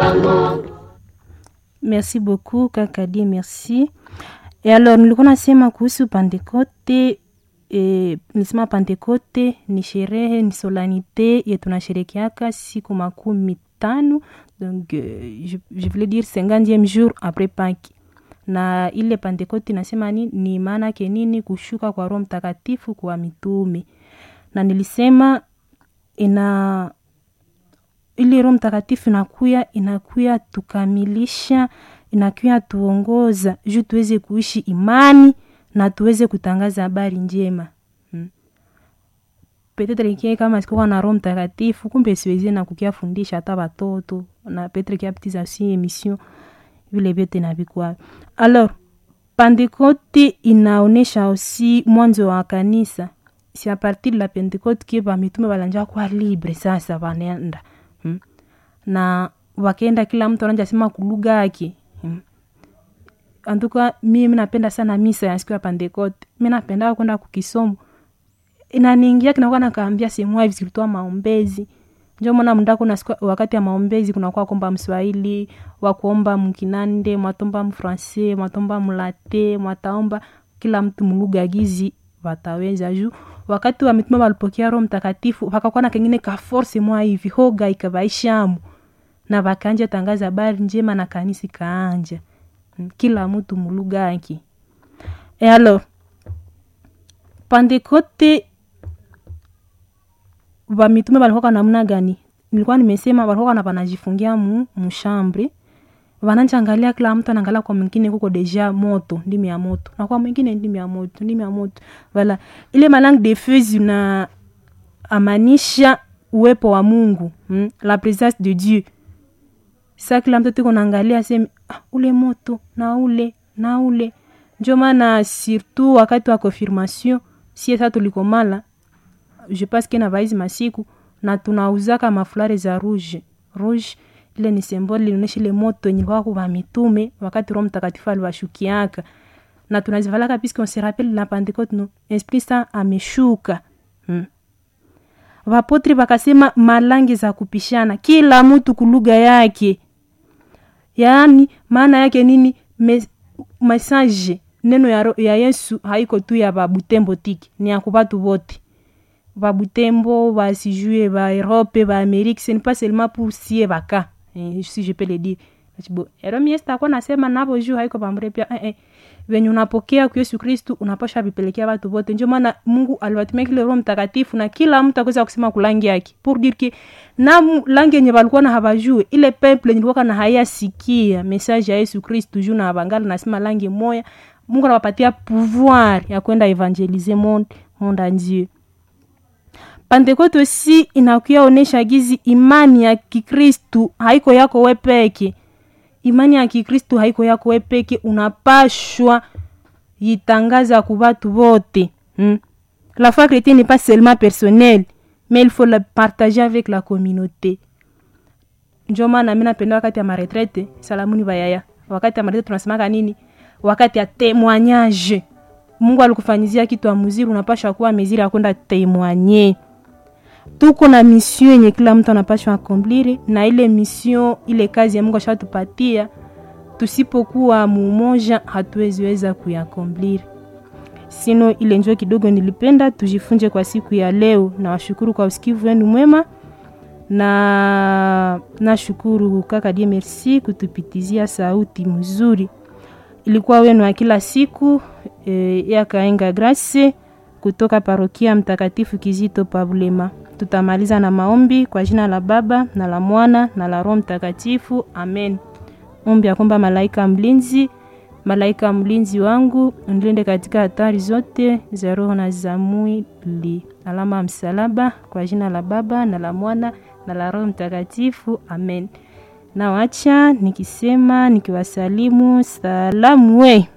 Merci beaucoup Kakadi, merci. Et alors nilikuwa nasema kuhusu Pentekote e, nisema Pentekote ni sherehe ni solanite ye tunasherekeaka siku makumi tano donc euh, je, je voulais dire cinquantième jour après Pâques na ile Pentekote nasema ni, ni maana yake nini? Kushuka kwa Roho Mtakatifu kwa mitume, na nilisema ina ile Roho Mtakatifu inakuya inakuya tukamilisha inakuya tuongoza juu tuweze kuishi imani na tuweze kutangaza habari njema hmm. Petetre kie kama sikuwa na Roho Mtakatifu, kumbe siwezi na kukia fundisha hata watoto na petre kia petiza si emission vile vyote na vikwa. Alors Pentecote inaonesha aussi mwanzo wa kanisa, si a partir de la Pentecote kie bamitume balanja kwa libre sasa banenda hmm. na wakaenda kila mtu ananja sema kulugha yake hmm. Antuka mimi napenda sana misa ya siku ya Pentecote, mi napenda kwenda kukisomo inaniingia kinakuwa nakaambia sehemu hivi zilitoa maombezi njo mwana mndako na siku, wakati ya maombezi kunakuwa komba mswahili wakuomba mkinande mwatomba mfrancais mwatomba mlate mwataomba kila mtu mlugha gizi wataweza juu wakati wa mitume walipokea roho mtakatifu wakakuwa na kengine ka force mwa hivi hoga ikavaishamu na vakanja tangaza habari njema na kanisa kaanja kila mtu mlugha yake e alors Pentecote vamitume valikuwa namna gani? Nilikuwa nimesema walikuwa na wanajifungia mu mshambre, wanachangalia kila mtu anaangalia kwa mwingine, kuko deja moto, ndimi ya moto, na kwa mwingine ndimi ya moto, ndimi ya moto. Wala ile malangue de feu zina amanisha uwepo wa Mungu, hmm? la presence de Dieu. Sa kila mtu tiko naangalia sema ah, ule moto na ule na ule. Ndio maana surtout wakati wa confirmation sie sa tulikomala je pense que na vaizi masiku na tunauzaka mafulare za rouge rouge ile ni symbole linaonyesha ile moto yenye kwa kwa mitume wakati Roho Mtakatifu aliwashukiaka na tunazivalaka puisque on se rappelle la Pentecôte no esprit saint ameshuka hmm. Vapotri vakasema malangi za kupishana kila mtu kulugha yake, yaani maana yake nini? Mes, message neno ya, ya Yesu haiko tu ya babutembo tiki, ni ya kubatu bote babutembo basijue ba Europe ba Amerique, ce n'est pas seulement pour sie baka eh, si je peux le dire bo eromi Yesu takuwa nasema nabo juu haiko bamre pia eh, eh. venye unapokea kwa Yesu Kristu unapasha vipelekea watu wote. Ndio maana Mungu aliwatumia kile Roho Mtakatifu na kila mtu akaweza kusema kulangi yake pour dire que na langi yenye walikuwa na habajue ile peuple yenye ilikuwa na hayasikia message ya Yesu Kristu juu na bangali nasema langi moya, Mungu anawapatia pouvoir ya kwenda evangeliser monde monde entier. Pentekote si inakuya onesha gizi imani ya Kikristu haiko yako we peke. Imani ya Kikristu haiko yako we peke, unapashwa yitangaza ku batu bote. Hmm? La foi chrétienne n'est pas seulement personnelle, mais il faut la partager avec la communauté. Ndio maana mimi napenda wakati ya maretraite, salamuni bayaya. Wakati ya maretraite tunasemaka nini? Wakati ya témoignage. Mungu alikufanyizia kitu amuziri, unapasha kuwa meziri ya kwenda témoigner tuko na mission yenye kila mtu anapashwa akomplire, na ile mission, ile kazi ya Mungu ashatupatia, tusipokuwa mumoja hatuweziweza kuyakomplire. Sino ile njoo kidogo nilipenda tujifunze kwa siku ya leo, na washukuru kwa usikivu wenu mwema, na nashukuru kaka die merci kutupitizia sauti mzuri, ilikuwa wenu wa kila siku e, ya kaenga Grace kutoka parokia Mtakatifu Kizito Pabulema. Tutamaliza na maombi kwa jina la Baba na la Mwana na la Roho Mtakatifu, amen. Ombi ya kwamba malaika mlinzi, malaika mlinzi wangu unilinde katika hatari zote za roho na za mwili. Alama ya msalaba kwa jina la Baba na la Mwana na la Roho Mtakatifu, amen. Nawacha nikisema nikiwasalimu salamu we